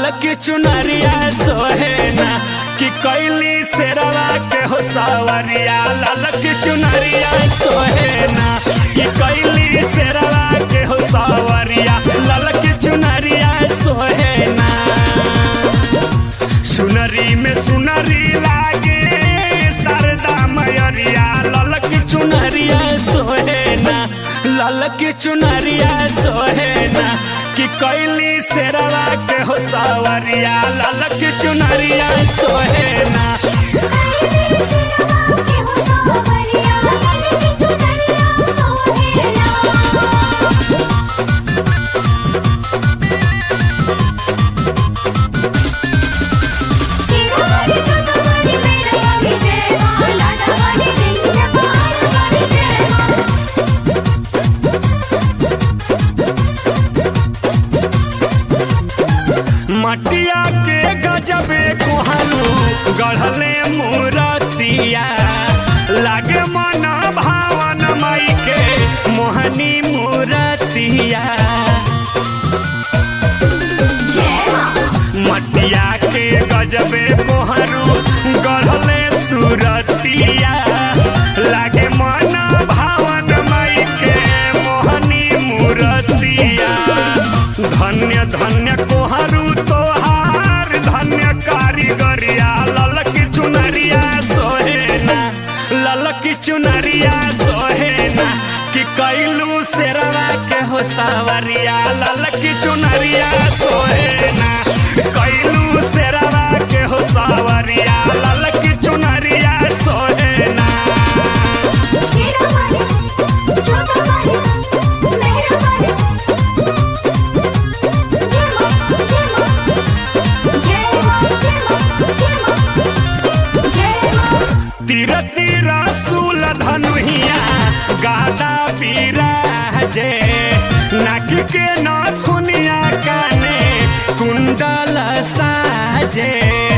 ललकी चुनरिया सोहेना कि कैली शेरवा के हो सवरिया ललकी चुनरिया सोहेना कि कैली शेरवा के हो सवरिया ललकी चुनरिया सोहेना सुनरी में सुनरी लागे सरदा मयरिया ललकी चुनरिया सोहेना ललकी चुनरिया सोहेना कि कैली शेरवा के हो सवरिया ललकी चुनरिया सोहेना कैली सिरवा के हो सावरिया ललकी चुनरिया सोहेला शिरोमणि चंद्रमणि मेरवाली जय मां लाडवाली विंध्य पहाड़वाली जय मां मटिया के गजबे कोहरू गढ़ले मूरतिया लागे मन भावन माई के मोहनी मूरतिया जय मां मटिया के गजबे कोहरू गढ़ले सूरतिया लागे मन भावन माई के मोहनी मूरतिया धन्य धन्य कोहरू तोहार धन्य कारीगरिया ललकी चुनरिया सोहेना ललकी चुनरिया सोहेना कि कैलू शेरवा के हो सावरिया ललकी चुनरिया सोहेना कैलू शेरवा के हो सावरिया ललकी चुनरिया सोहेना शिरोमणि चंद्रमणि मेरवाली जय मां जय मां जय मां जय मां जय मां जय मां तीर तीर सूल धनुहिया गादा बिराजे नाक के नाथुनिया काने कुंडल साजे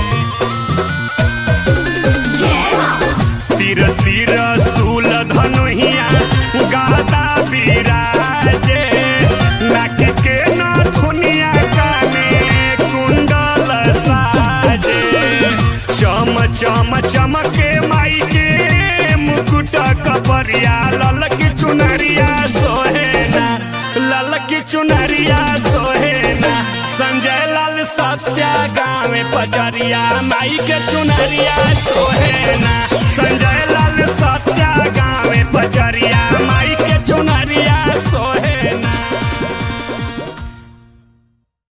जय मां तीर तीर सूल धनुहिया गादा बिराजे नाक के नाथुनिया काने कुंडल साजे चम चम चमके माई के मुकुट कपरिया ललकी चुनरिया सोहेना ललकी चुनरिया सोहेना संजय लाल सत्या गाँव पचरिया माई के चुनरिया सोहेना संजय